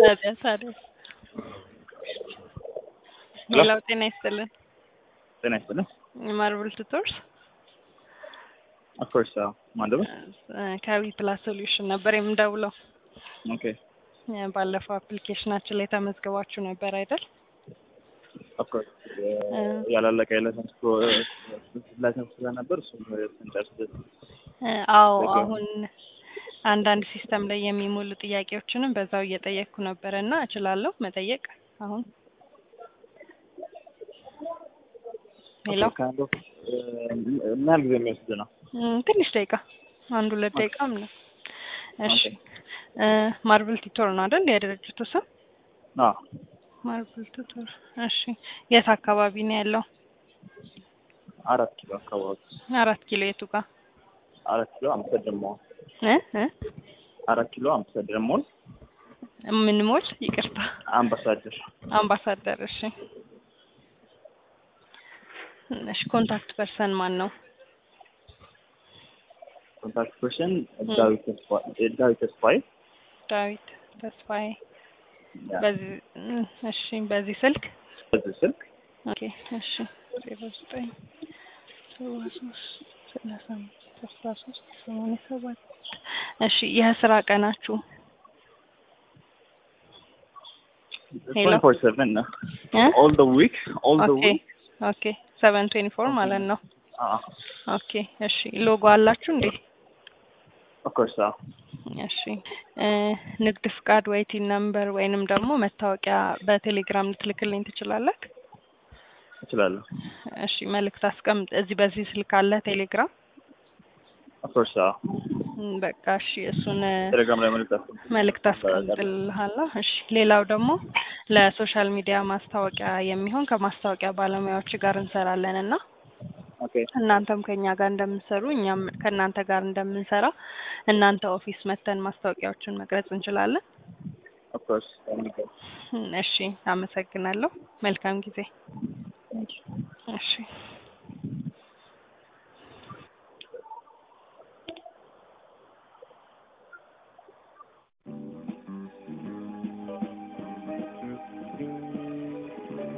ታዲያ ታዲያ ሌላው ጤና ይስጥልን ጤና ይስጥልን። ማርብል ቱቶርስ ኦፍኮርስ ማንደበ ከዊ ፕላስ ሶሉሽን ነበር የምደውለው። ኦኬ ባለፈው አፕሊኬሽናችን ላይ ተመዝግባችሁ ነበር አይደል? ኦፍኮርስ ያላለቀ የላይሰንስ ላይሰንስ ስለነበር እሱም ስንጨርስ አዎ አሁን አንዳንድ ሲስተም ላይ የሚሞሉ ጥያቄዎችንም በዛው እየጠየቅኩ ነበረ እና እችላለሁ መጠየቅ አሁን ሄሎ ከአንዱ ምን ያህል ጊዜ የሚወስድ ነው? ም፣ ትንሽ ደቂቃ አንድ ሁለት ደቂቃ ምን እሺ ማርብል ቲቶር ነው አይደል የድርጅቱ ስም አዎ ማርብል ቲቶር እሺ የት አካባቢ ነው ያለው አራት ኪሎ አካባቢ አራት ኪሎ የቱ ጋር አራት ኪሎ አምስተርዳም ሞል እ እ አራት ኪሎ አምስተርዳም ሞል ምን ሞል ይቅርታ አምባሳደር አምባሳደር እሺ እሺ ኮንታክት ፐርሰን ማን ነው ኮንታክት ፐርሰን ዳዊት ተስፋ ዳዊት ተስፋዬ ዳዊት ተስፋዬ ያ፣ በዚህ እ፣ እሺ በዚህ ስልክ በዚህ ስልክ ኦኬ እሺ ዜሮ ዘጠኝ ሰባ ሶስት ሰላሳ አምስት አስራ ሶስት ሰማንያ ሰባት እሺ የስራ ቀናችሁ ሄሎ 24/7 ነው እ all the week all the ኦኬ week ኦኬ ሰቨን ትዌንቲ ፎር ማለት ነው አዎ ኦኬ እሺ ሎጎ አላችሁ እንዴ of course አዎ እሺ እ ንግድ ፍቃድ ወይ ቲን ነምበር ወይንም ደግሞ መታወቂያ በቴሌግራም ልትልክልኝ ትችላለህ እችላለሁ እሺ መልእክት አስቀምጥ እዚህ በዚህ ስልክ አለ ቴሌግራም of course አዎ እም፣ በቃ እሺ እሱን እ፣ ቴሌግራም ላይ መልዕክት አስቀምጥ መልእክት አስቀምጥልሃለሁ። እሺ ሌላው ደግሞ ለሶሻል ሚዲያ ማስታወቂያ የሚሆን ከማስታወቂያ ባለሙያዎች ጋር እንሰራለን እና ኦኬ እናንተም ከኛ ጋር እንደምትሰሩ እኛም ከእናንተ ጋር እንደምንሰራ እናንተ ኦፊስ መተን ማስታወቂያዎችን መቅረጽ እንችላለን። of course thank you እም፣ እሺ አመሰግናለሁ። መልካም ጊዜ። thank you እሺ